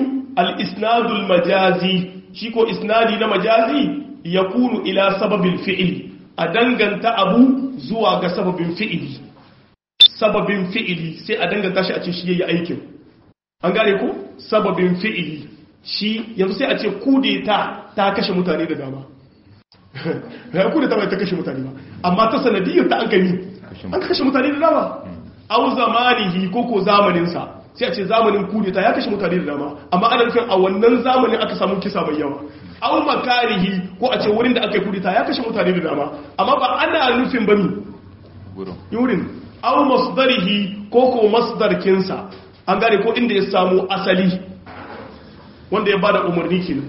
al-isnadul majazi shi ko isnadi na majazi ya kunu ila sababin fi'il a danganta abu zuwa ga sababin fi'ili sababin fi'ili sai a danganta shi a ce shi yayi aikin an gane ko sababin fi'ili shi yanzu sai a ce kudeta ta kashe mutane da dama ya kudeta bai ta kashe mutane ba amma ta sanadiyar ta an gani an kashe mutane da dama au zamanihi ko ko zamaninsa sai a ce zamanin kudeta ya kashe mutane da dama amma ana nufin a wannan zamanin aka samu kisa mai yawa au makarihi ko a ce wurin da aka yi kudeta ya kashe mutane da dama amma ba ana nufin ba mi wurin au masdarihi ko ko masdarkinsa an gane ko inda ya samu asali wanda ya bada umarni kenan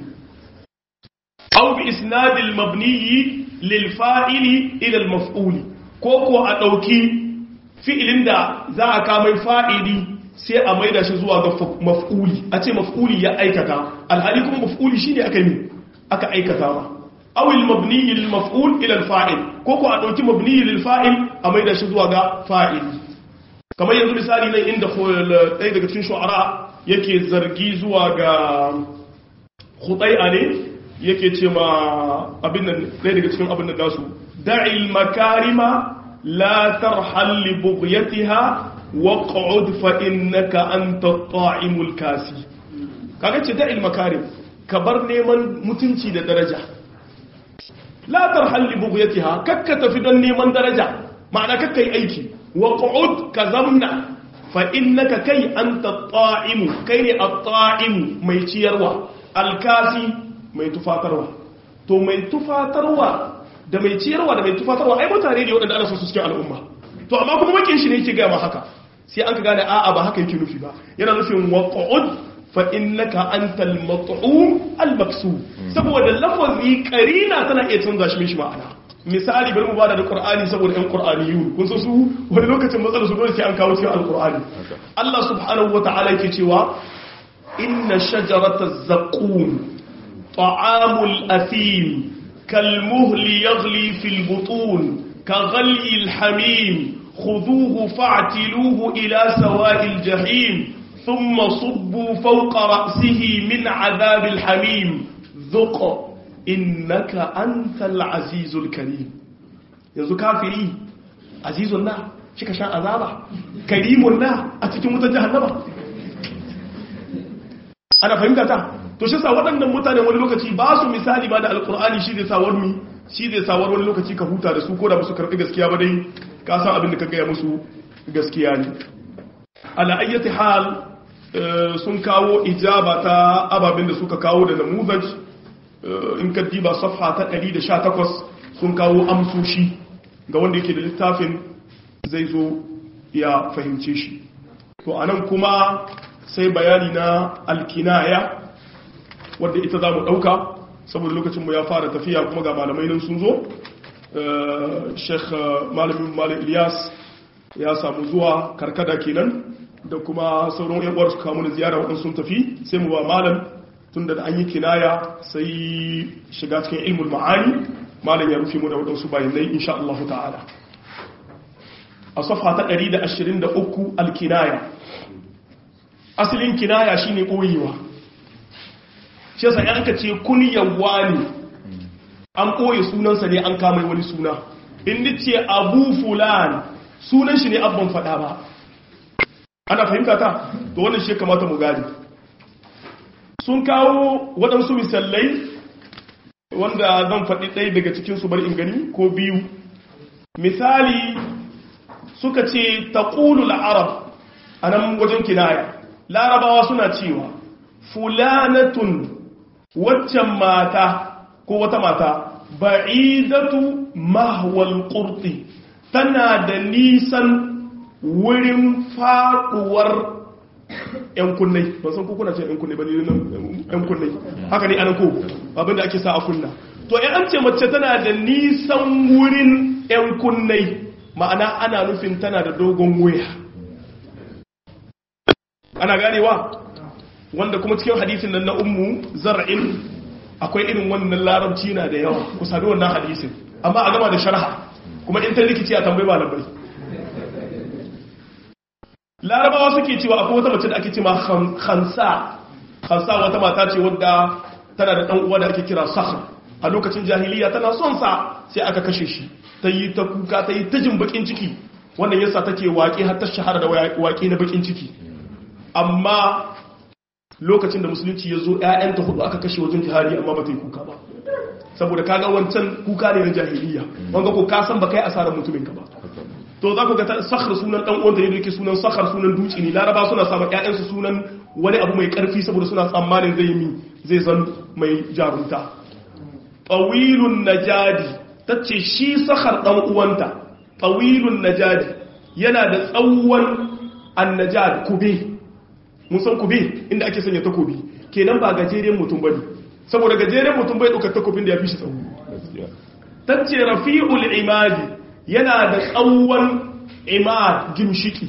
aw bi isnadil mabniyi lil fa'ili ila al maf'uli ko ko a dauki fi'ilin da za a kama fa'ili sai a maida shi zuwa ga maf'uli a ce maf'uli ya aikata alhali kuma maf'uli shine aka yi aka aikata ma aw al mabniyi lil maf'ul ila al fa'il ko ko a dauki mabniyi lil fa'il a maida shi zuwa ga fa'ili kamar yanzu misali nan inda ɗaya daga cikin shu'ara yake zargi zuwa ga khutai'a ne yake ce ma abin nan ɗaya daga cikin abin nan nasu da'il makarima la tarhal li bughyatiha waq'ud fa innaka anta at-ta'imul kasi kaga ce da'il makarim ka bar neman mutunci da daraja la tarhal li bughyatiha kakka tafi don neman daraja ma'ana kakka yi aiki waq'ud ka zamna fa innaka kai anta at-ta'imu kai ne at-ta'imu mai ciyarwa alkasi mai tufatarwa to mai tufatarwa da mai ciyarwa da mai tufatarwa ai mutane ne waɗanda ana so su cikin al'umma to amma kuma makin shi ne yake gaya ma haka sai an ka gane a'a ba haka yake nufi ba yana nufin waq'ud fa innaka antal mat'um al maksub saboda lafazi karina tana iya canza shi mishi ma'ana misali bari mu bada da qur'ani saboda ɗan qur'aniyun kun san su wani lokacin matsalar su dole sai an kawo cikin alqur'ani Allah subhanahu wata'ala yake cewa inna shajarata zaqqum ta'amul athim كالمهل يغلي في البطون كغلي الحميم خذوه فاعتلوه إلى سواء الجحيم ثم صبوا فوق رأسه من عذاب الحميم ذق إنك أنت العزيز الكريم يزو كافري عزيز الله شكا شان عذابا كريم الله أتكي متجهنبا أنا فهمت تا to shi sa waɗannan mutane wani lokaci ba su misali ba da alkur'ani shi zai sawar mi shi zai sawar wani lokaci ka huta da su ko da musu karɓi gaskiya ba dai ka san abin da ka gaya musu gaskiya ne ala ayyati hal sun kawo ijaba ta ababen da suka kawo da namuzaj in ka diba safha ta 118 sun kawo amsoshi ga wanda yake da littafin zai zo ya fahimce shi to anan kuma sai bayani na alkinaya wadda ita za mu ɗauka saboda lokacinmu ya fara tafiya kuma ga malamai nan sun zo sheikh malamin malam ilyas ya samu zuwa karkada kenan da kuma sauran yan'uwar su kamu da ziyara waɗansu sun tafi sai mu ba malam tun da an yi kinaya sai shiga cikin ilmul ma'ani malam ya rufe mu da waɗansu bayanai insha Allah ta'ala a safa ta 123 alkinaya asalin kinaya shine ɓoyewa shi yasa yanka ce kunyawa ne an ɓoye sunansa ne an kama wani suna inda ce abu fulan sunan shi ne abban faɗa ba ana fahimta ta to wannan shi kamata mu gani sun kawo waɗansu misalai wanda zan faɗi ɗaya daga cikinsu bari in gani ko biyu misali suka ce taƙulul arab a nan wajen kinaya larabawa suna cewa fulanatun waccan mata ko wata mata ba'idatu mahwal qurti tana da nisan wurin faduwar yan kunnai ba san ko kuna ce yan kunnai ba ne nan yan kunnai haka ne anan ko abinda ake sa a kunna to ya an ce mace tana da nisan wurin yan kunnai ma'ana ana nufin tana da dogon wuya ana ganewa wanda kuma cikin hadisin nan na ummu zar'in akwai irin wannan larabci na da yawa ku sami wannan hadisin amma a gama da sharha kuma in ta rikici a tambayi ba labai larabawa suke cewa akwai wata mace da ake cewa khansa khansa wata mata ce wadda tana da dan uwa da ake kira sakhr a lokacin jahiliya tana son sa sai aka kashe shi ta yi ta kuka ta yi ta jin bakin ciki wannan yasa take waƙe har ta shahara da waƙe na bakin ciki amma lokacin da musulunci ya zo ‘ya'yanta hudu aka kashe wajen jihari amma ba ta yi kuka ba saboda kaga wancan kuka ne na jahiliya wanga ko ka san ba kai asarar mutumin ka ba to za ku ga sakhar sunan dan uwanta ne da yake sunan sakhar sunan duci ne laraba suna samun ƴaƴansu sunan wani abu mai karfi saboda suna tsammanin zai yi zai zan mai jarumta tawilun najadi tace shi sakhar dan uwanta tawilun najadi yana da tsawon annajad kube mun san kube inda ake sanya takobi kenan ba gajeren mutum bane saboda gajeren mutum bai ɗaukar takobin da ya fi shi tsawo tace rafi'ul imadi yana da tsawon imad gimshiki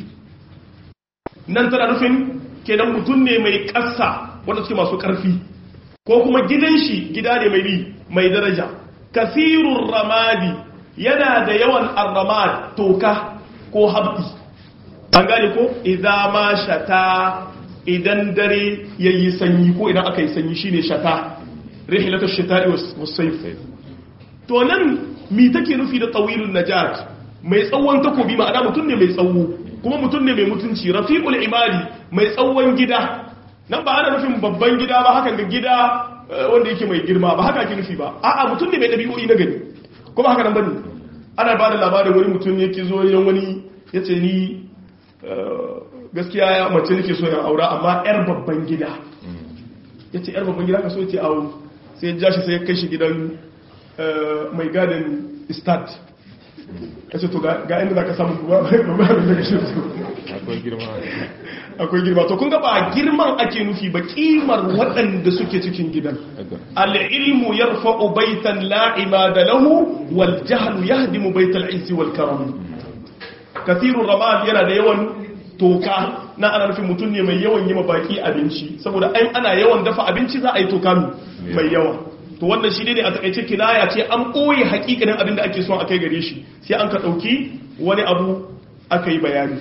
nan tana nufin kenan mutum ne mai ƙasa wanda suke masu ƙarfi ko kuma gidan shi gida ne mai mai daraja kasirun ramadi yana da yawan arramad toka ko habbi an gane ko idza ma shata idan dare yayi sanyi ko idan aka yi sanyi shine shata rihlatu shita'i was sayf to nan mi take nufi da tawilun najat mai tsawon takobi ma'ana mutum ne mai tsawo kuma mutum ne mai mutunci rafiqul imali mai tsawon gida nan ba ana nufin babban gida ba hakan ga gida wanda yake mai girma ba haka ake nufi ba a'a mutum ne mai dabi'o'i na gani kuma haka nan bane ana ba da labarin wani mutum yake zo yan wani yace ni gaskiya ya mace nake so ya aura amma yar babban gida yace yar babban gida ka so yace aure sai ya ja shi sai ya kai shi gidan mai gadin start ya ce to ga inda za ka samu kuma ba da shi akwai girma akwai girma to kun ga ba girman ake nufi ba kimar waɗanda suke cikin gidan al'ilmu yarfa'u baitan la'ima da lahu wal jahlu yahdimu baital izzi wal karam kathirur ramal yana da yawan toka na ana nufin mutum ne mai yawan yi ma baki abinci saboda ai ana yawan dafa abinci za a yi toka mai yawa to wannan shi ne a takaice kinaya ce an ɓoye hakikanin abin da ake son a kai gare shi sai an ka ɗauki wani abu aka yi bayani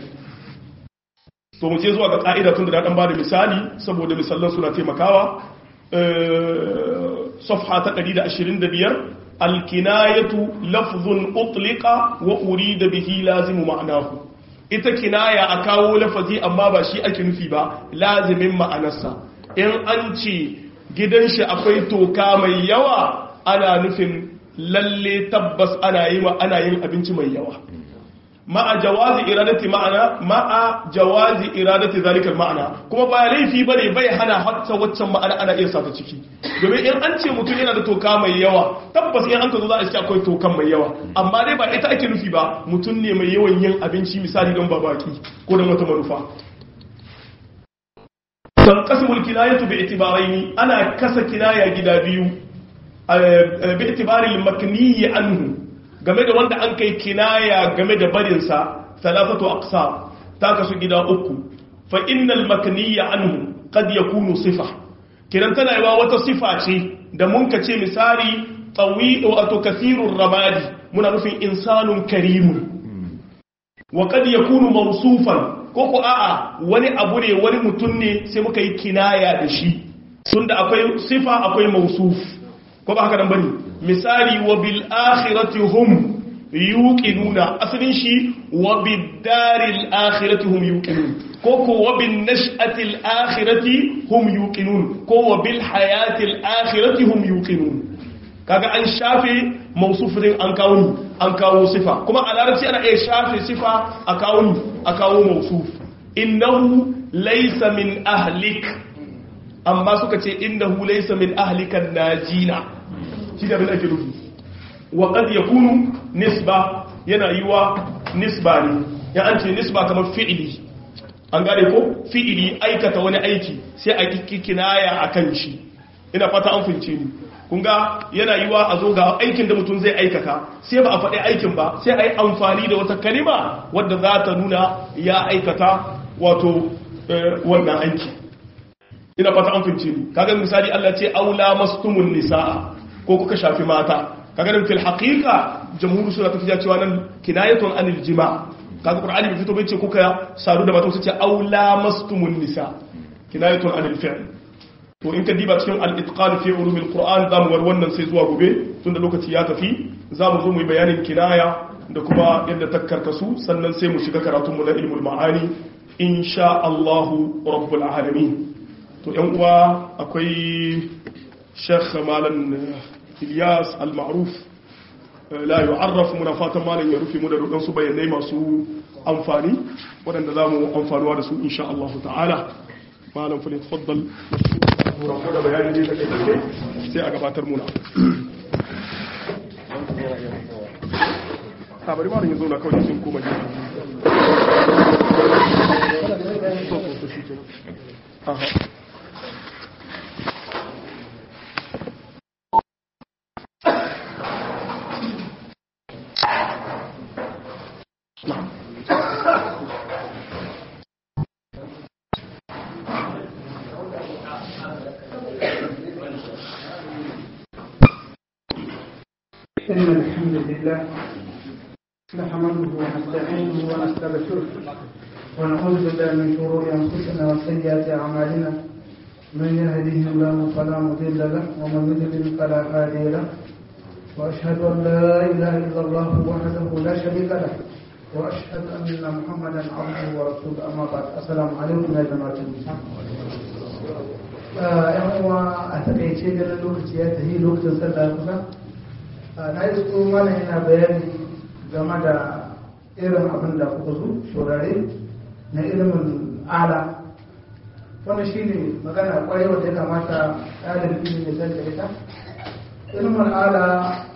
to mu je zuwa ga ƙa'ida tun da na ɗan ba da misali saboda misallan suna taimakawa safha ta 125 alkinayatu lafzun utlika wa urida bihi lazimu ma'anahu ita kinaya a kawo lafazi amma ba shi ake nufi ba lazimin ma'anarsa in an ce gidan shi akwai toka mai yawa ana nufin lalle tabbas ana yi ana yin abinci mai yawa ma'a jawazi iradati ma'ana ma'a jawazi iradati zalikal ma'ana kuma ba laifi bane bai hana hatta waccan ma'ana ana iya sata ciki domin in an ce mutum yana da toka mai yawa tabbas in an ka zo za a ce akwai tokan mai yawa amma dai ba ita ake nufi ba mutum ne mai yawan yin abinci misali don babaki ko don wata manufa tanqasimul kinayatu bi itibaraini ana kasa kinaya gida biyu bi itibari makniyi anhu game da wanda an kai kinaya game da barin sa thalathatu aqsam ta kasu gida uku fa innal makniya anhu qad yakunu sifa kiran tana yawa wata sifa ce da mun ka ce misali tawi wato kathirur ramadi muna nufin insanun karimun wa qad yakunu mawsufan ko ko a'a wani abu ne wani mutum ne sai muka yi kinaya da shi tunda akwai sifa akwai mausuf ko ba haka nan bane misali wa bil akhirati hum yuqinuna asalin shi wa bid daril akhirati hum yuqinun ko ko wa bin nash'atil akhirati hum yuqinun ko wa bil hayatil akhirati hum yuqinun kaga an shafe mausufin an kawo ni an kawo sifa kuma a larabci ana iya shafe sifa a kawo ni a kawo mausuf innahu laysa min ahlik amma suka ce innahu laysa min ahlikan najina shi da bin ake nufi wa qad yakunu nisba yana yiwa nisba ne ya an ce nisba kamar fi'ili an gane ko fi'ili aikata wani aiki sai a kinaya akan shi ina fata an fince ni kun ga yana yiwa a zo ga aikin da mutum zai aikata sai ba a faɗi aikin ba sai a yi amfani da wata kalima wadda za ta nuna ya aikata wato wannan aiki ina fata an fince ni kaga misali Allah ce aula mastumun nisaa ko kuka shafi mata kaga nan fil haqiqa jamhur suna tafiya cewa nan kinayatun anil jima kaga qur'ani bai fito bai ce kuka sadu da mata su ce aula mastumun nisa kinayatun anil fi'l to in ka diba cikin al-itqan fi ulumil qur'an zamu war wannan sai zuwa gobe tunda lokaci ya tafi zamu zo mu yi bayanin kinaya da kuma yadda ta karkasu sannan sai mu shiga karatunmu na ilmul ma'ani insha Allah rabbul alamin to yan uwa akwai Sheikh Malam Ilyas al-Ma'ruf la yu'arraf muna fatan malam ya rufe mu da rudan su bayanai masu amfani waɗanda zamu amfanuwa da su insha Allah ta'ala malam fa tafaddal mashkura da bayani ne da kai sai a gabatar muna a bari malam ya zo na kawai sun koma gefe aha إن الحمد لله نحمده ونستعينه ونستغفره ونعوذ بالله من شرور أنفسنا وسيئات أعمالنا من يهده الله فلا مضل له ومن يضلل فلا هادي له وأشهد أن لا إله إلا الله وحده لا شريك له وأشهد أن محمدا عبده ورسوله أما بعد السلام عليكم يا جماعة المسلمين ‘yan uwa a takaice ganin lokaci ya tafi lokacin sallah kusa na yi su mana yana bayani game da irin abin da kuka zo shorare na ilimin ala wanda shi ne magana kwarai wanda ya kamata ɗalibin ya san da ita ilimin ala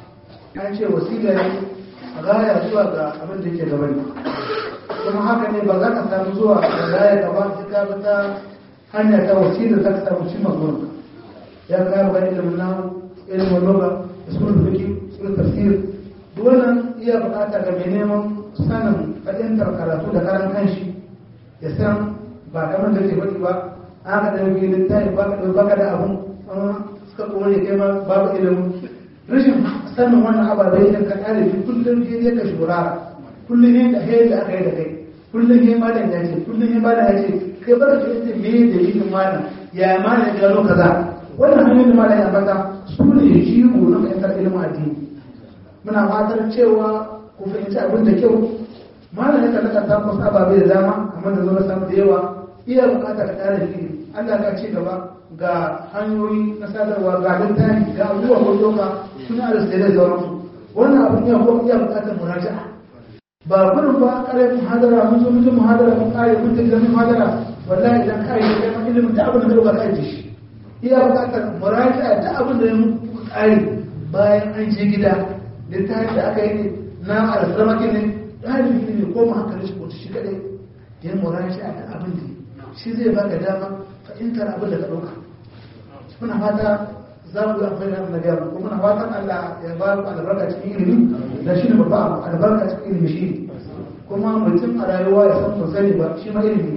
an ce wasila ne a gaya zuwa ga abin da ke gaba ne kuma haka ne ba za ka samu zuwa ga gaya gaba sai ka bi ta hanya ta wasila za ka samu cimma gurin ya ga ga ilimin nahu ilimin loga usulul fiqh usulul tafsir wannan iya bukata ga mai neman sanin fahimtar karatu da karan kanshi ya san ba kamar da ke faɗi ba aka da yake littafi ba ka baka da abun suka kuma ne kai ma babu ilimin rashin sanin wannan ababai idan ka kare shi kullum shi ne ka shurara kullum ne da hayar da aka yi da kai kullum ne malam ya ce kullum ne malam ya ce kai bar ka yace me da yin malam ya malam ya gano kaza wannan hanyoyin da malam ya bata su ne jigo na fahimtar ilimin addini muna fatar cewa ku fahimci abin da kyau malam ya kallaka ta kusa ababe da dama kamar da zuwa samu da yawa iya bukata ka ƙara ilimi Allah ka ci gaba ga hanyoyi na sadarwa ga littafi ga abubuwa ko doka suna da sai da sauransu wannan abin ya ko iya bukatar muraja'a ba gudun ba kare muhadara mun zo mutum muhadara mun kare mun tafi da muhadara wallahi idan kai da kai ilimin da abin da ka dauka kai shi iya bukatar muraja'a da abin da ya muku kare bayan an je gida littafin da aka yi ne na alfarmaki ne ɗalibi ne ko ma hankali shi kotu shi kaɗai ya murashi a abin da shi zai baka dama fahimtar abin da ka ɗauka muna fata za mu yi amfani da na gaba kuma muna fatan Allah ya ba ku albarka cikin ilimi da shi ne babba abu albarka cikin ilimi shi kuma mutum a rayuwa ya san ban sani ba shi ma ilimi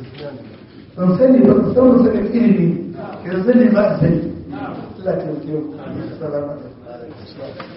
ban sani ba ban san ban sani ilimi yanzu sani ba a sani Allah ta yi kiyo salamu alaikum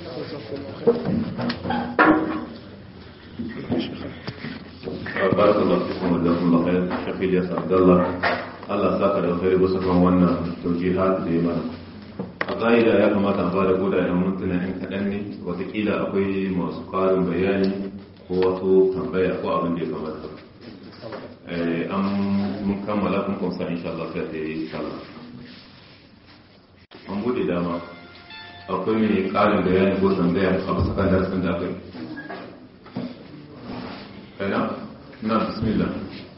بارك الله فيكم وجزاكم الله خير شيخ الياس عبد الله Allah saka da alkhairi bisa kan wannan taujihat da ya mana a ƙa'ida ya kamata a fara koda yan mintuna yan kaɗan ne watakila akwai masu ƙarin bayani ko wasu tambaya ko abin da ya kamata an mun kammala kun kunsa insha Allah sai ta yi sallah an bude dama akwai mai ƙarin bayani ko tambaya a bisa kan darasin da aka yi أنا نعم بسم الله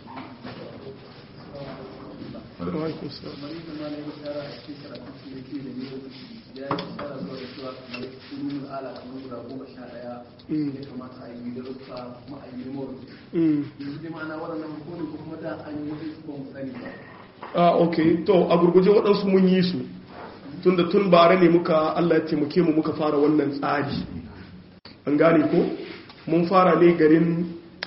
alaikum salam a ok to a gurguje waɗansu mun yi su tunda tun bare ne muka Allah ya taimake mu muka fara wannan tsari an gane ko mun fara ne garin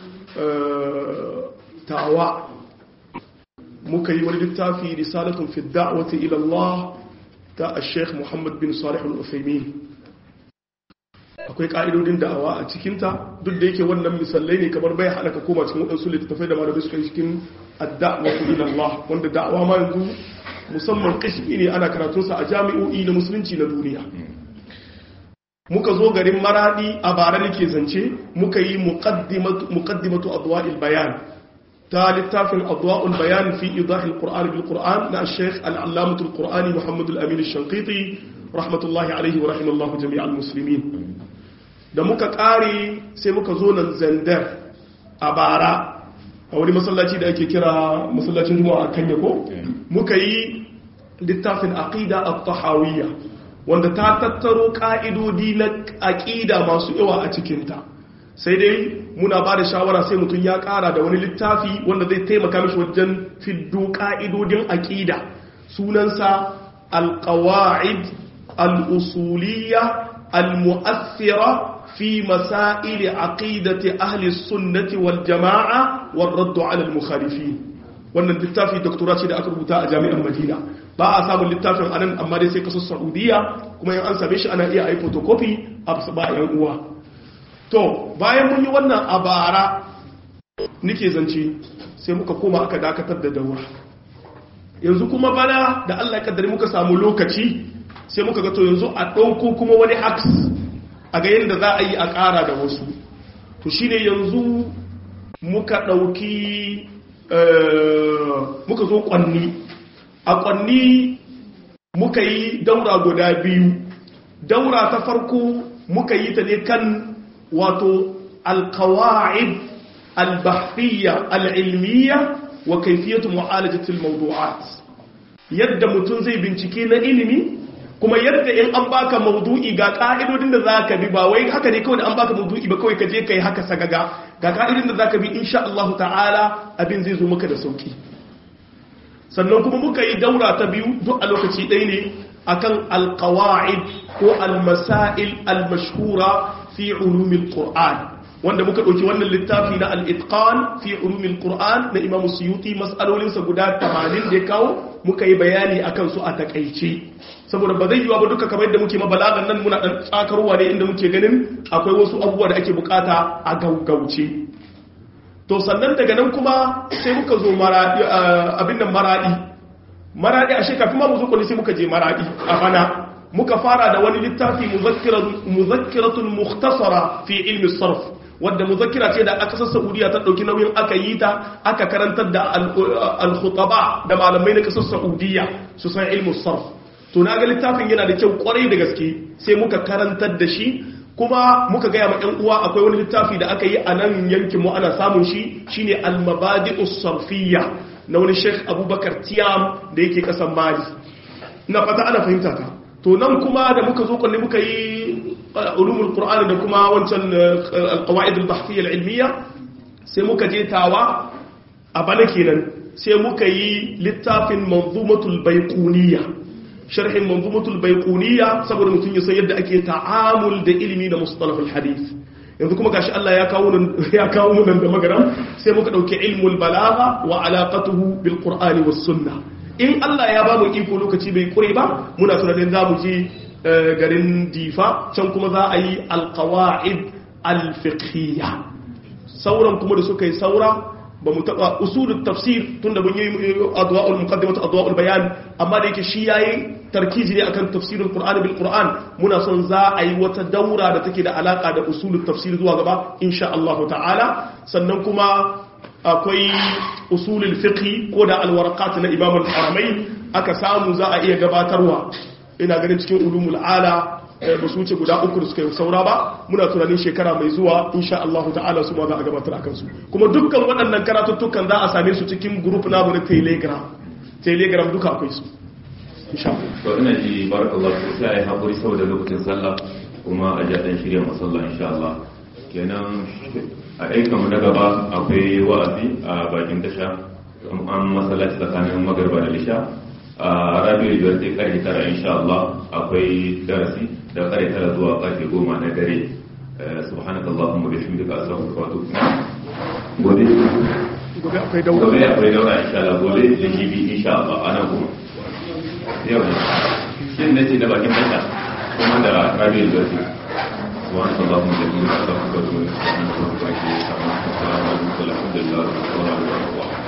tawa muka yi wani littafi risalatun fi da'wati ila Allah ta Sheikh Muhammad bin Salih Al-Uthaymeen akwai ka'idodin da'awa a cikinta duk da yake wannan misalai ne kamar bai halaka koma cikin waɗansu littattafai da malamai suka yi cikin ad-da'watu ila Allah wanda da'awa ma yanzu musamman kashfi ne ana karatunsa a jami'o'i na musulunci na duniya muka zo garin maradi a bara da ke zance muka yi muqaddimatu adwa'il bayan ta littafin adwa'ul bayan fi idahil qur'an bil qur'an na shaykh al-allamatu al-qur'ani muhammad al-amin al-shanqiti rahmatullahi alaihi wa rahimallahu jami'al muslimin da muka kare sai muka zo nan zandar a bara a wani masallaci da ake kira masallacin juma'a kanya ko muka yi littafin aqida at-tahawiyya wanda ta tattaro ka'idodi na aqida masu yawa a cikinta sai dai muna ba da shawara sai mutum ya kara da wani littafi wanda zai taimaka mishi wajen fiddo ka'idodin aqida sunansa al-qawaid al-usuliyya al-mu'athira في مسائل عقيدة أهل السنة والجماعة والرد على المخالفين wannan littafi doktora ce da aka rubuta a jami'ar madina ba a samun littafin anan amma dai sai kasar saudiya kuma yin an same shi ana iya yi photocopy a ba yan uwa to bayan mun yi wannan a bara nike zance sai muka koma aka dakatar da daura yanzu kuma bana da allah ya kaddari muka samu lokaci sai muka ga to yanzu a ɗauko kuma wani aks a ga yadda za a yi a ƙara da wasu to shi ne yanzu muka ɗauki muka zo ƙwanni a ƙwanni muka yi daura guda biyu daura ta farko muka yi ta ne kan wato alkawa'id albahriya al'ilmiya wa kaifiyatu mu'alajatul mawdu'at yadda mutum zai bincike na ilimi kuma yadda in an baka maudu'i ga ka'idodin da za ka bi ba wai haka ne kawai da an baka maudu'i ba kawai ka je ka yi haka sagaga ga ka'idodin da za ka bi insha Allah ta'ala abin zai zo maka da sauki sannan kuma muka yi daura ta biyu duk a lokaci ɗaya ne akan alqawaid ko almasail almashhura fi ulumil qur'an wanda muka ɗauki wannan littafi na al-itqan fi ulumil qur'an na imamu suyuti mas'alolinsa guda 80 da ya kawo muka yi bayani akan su a takaice saboda ba zai yiwa ba duka kamar yadda muke mabalagan nan muna dan tsakarwa ne inda muke ganin akwai wasu abubuwa da ake bukata a gaugauce to sannan daga nan kuma sai muka zo maradi abin nan maradi maradi a shekafin ma mu zo kwalli sai muka je maradi a bana muka fara da wani littafi muzakkiratun mukhtasara fi ilmi sarf wadda muzakkira ce da aka kasar saudiya ta dauki nauyin aka yi ta aka karantar da al-khutaba da malamai na kasar saudiya su san ilmi sarf to na ga littafin yana da kyau kwarai da gaske sai muka karantar da shi kuma muka gaya ma 'yan uwa akwai wani littafi da aka yi a nan yankin mu ana samun shi shine al-mabadi'us sarfiyya na wani Sheikh Abubakar Tiyam da yake kasan Mali ina fata ana fahimta ta to nan kuma da muka zo kullu muka yi ulumul qur'an da kuma wancan al-qawaid al-bahthiyya al-ilmiyya sai muka je tawa a bana kenan sai muka yi littafin manzumatul baiquniyya sharhin manzumatul baiquniyya saboda mutum ya san yadda ake ta'amul da ilimi da mustalahul hadith yanzu kuma gashi Allah ya kawo nan ya kawo mu nan da magaram sai muka dauki ilmul balagha wa alaqatuhu bil qur'ani was sunnah in Allah ya ba mu iko lokaci bai kure ba muna tunanin za mu je garin difa can kuma za a yi alqawaid alfiqhiyya sauran kuma da suka yi saura ba mu taba usulul tafsir tunda mun yi adwa'ul muqaddimatu adwa'ul bayan amma da yake shi yayi tarkiji ne akan tafsirul qur'ani bil qur'an muna son za a yi wata daura da take da alaka da usulul tafsir zuwa gaba insha Allah ta'ala sannan kuma akwai usulul fiqh ko da alwarqat na imam al-haramain aka samu za a iya gabatarwa ina ganin cikin ulumul ala ba su wuce guda uku da suka yi saura ba muna tunanin shekara mai zuwa insha Allah ta'ala su ma za a gabatar akan su kuma dukkan waɗannan karatuttukan za a same su cikin group namu na telegram telegram duka akwai su insha Allah to ina ji barakallahu fi sai ai hakuri saboda lokacin sallah kuma a ja dan shirya masalla insha Allah kenan a aikan mu na gaba akwai wa'azi a bakin tasha an masallaci tsakanin magarba da lisha a rabiul biyar sai karfe tara insha Allah akwai darasi da karfe tara zuwa karfe goma na dare subhanaka allahumma bihamdika astaghfiruka wa atubu gobe gobe akwai daura gobe akwai daura insha Allah gobe da jibi insha Allah ana kuma yau ne shin nace da bakin tasha kuma da rabiul biyar سبحانك اللهم وبحمدك استغفرك واتوب اليك سبحانك اللهم وبحمدك الحمد لله رب العالمين